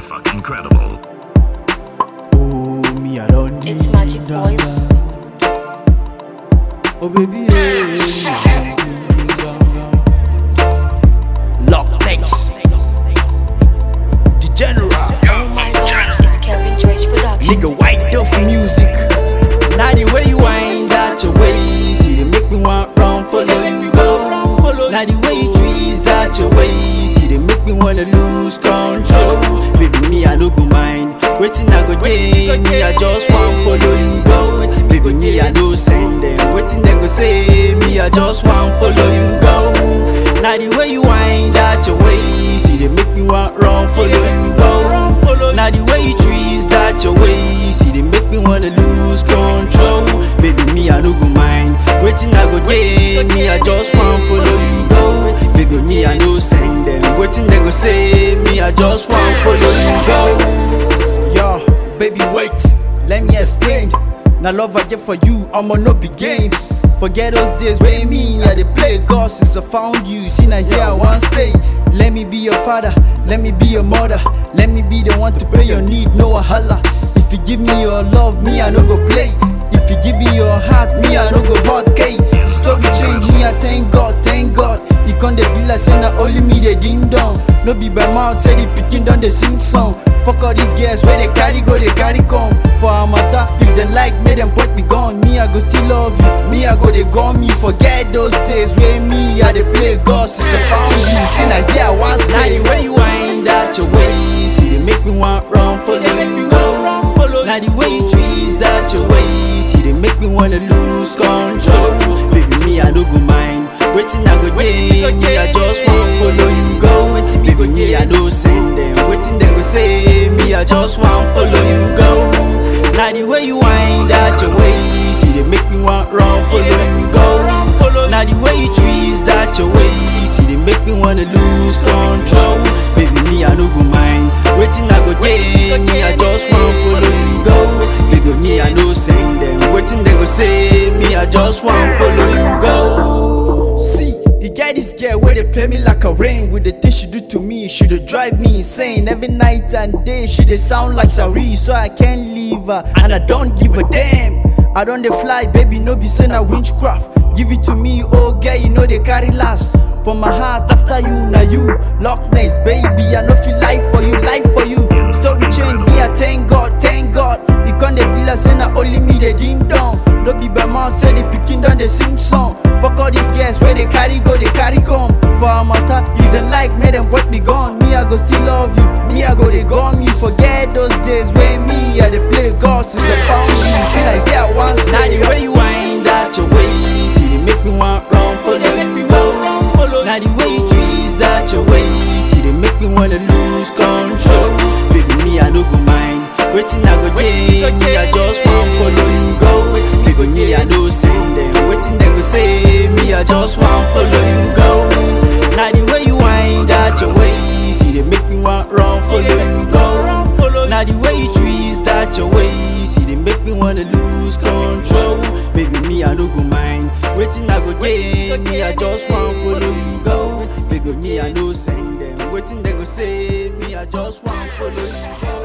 fucking credible. Oh, me, I don't need It's Magic that, Boy. that. Oh, baby, yeah, me, I don't need that, that. Lock next. The general. Oh my gosh, it's Kelvin Trace Production. Nigga, white off music. Now the way you wind out your waist, see they make me want run follow you go. Now the way you twist out your waist, see they make me wanna lose control. Baby, me I no go mind. Waiting I go gain, me I just want follow you go. Baby, me I no send them. Waiting them go say, me I just want follow you go. Now the way you wind out your waist, see they make me want run follow you go. Now the way you twist that your waist, see they make me wanna lose control. Baby, me I no go mind. Waiting I go gain, me I just want follow you go. Baby, me I no send them. Waiting they go say, me I just want follow you go. Yo, baby, wait, let me explain. Now love I get for you, I'ma no be game. Forget those days where me I dey play God since I found you. See now here I want stay. Let me be your father, let me be your mother, let me be the one to pay your need, no wahala. If you give me your love, me I no go play. If you give me your heart, me I no go hot K. The story change me, I thank God, thank God. He come dey be like say na only me dey ding dong. No be by mouth say the pikin don dey sing song. Fuck all these girls where they carry go, they carry come. For a matter, if they like, make them put me gone. Me, I go still love you. Me, I go they gone me. Forget those days where me, I they play God since I found you. See now here I want stay. Now the way you wind out your waist, see they make me want run follow you go. Now the way you twist out your waist, see they make me wanna lose control. Baby, me I no go mind. Waiting I go gain, me I just want follow you go. Baby, me I no send them. Waiting them go say, me I just want follow you go. Now the way you wind out your waist, see they make me want run follow you go. Now the way you twist that your waist, see they make me wanna lose control. Baby, me I no go mind. Waiting I go gain, me I just want follow you go. Baby, me I no send them. Waiting they go say, me I just want follow you go. See. You get this girl where they play me like a rain with the things she do to me. She dey drive me insane every night and day. She dey sound like Sari, so I can't leave her, and I don't give a damn. I don't dey fly, baby, no be say na witchcraft. Give it to me, oh girl, you know they carry last. For my heart, after you, now you, Loch Ness, baby, I know feel life for you, life for you. Story change me, I thank God, thank God. You can't dey be like say na only me dey ding dong. No be by mouth, say the pikin don dey sing song. Fuck all these girls where they carry go, they carry come. For a matter, if they like, make them put me gone. Me, I go still love you. Me, I go they gone you. Forget those days where me, I they play God since I found you. See like yeah, once now the way you wind out your waist, see they make me want run follow you go. Now the way you twist out your waist, see they make me wanna lose control. Baby, me I no go mind. Waiting I go gain, me I just want follow you go. Baby, me I no send them. Waiting them go say, me I just want follow you go. Now the way you wind out your waist, see they make me want run follow you go. Now the way you twist out your waist, see they make me wanna lose control. Baby, me I no go mind. Waiting I go gain, me I just want follow you go. Baby, me I no send them. Waiting they go say, me I just want follow you go.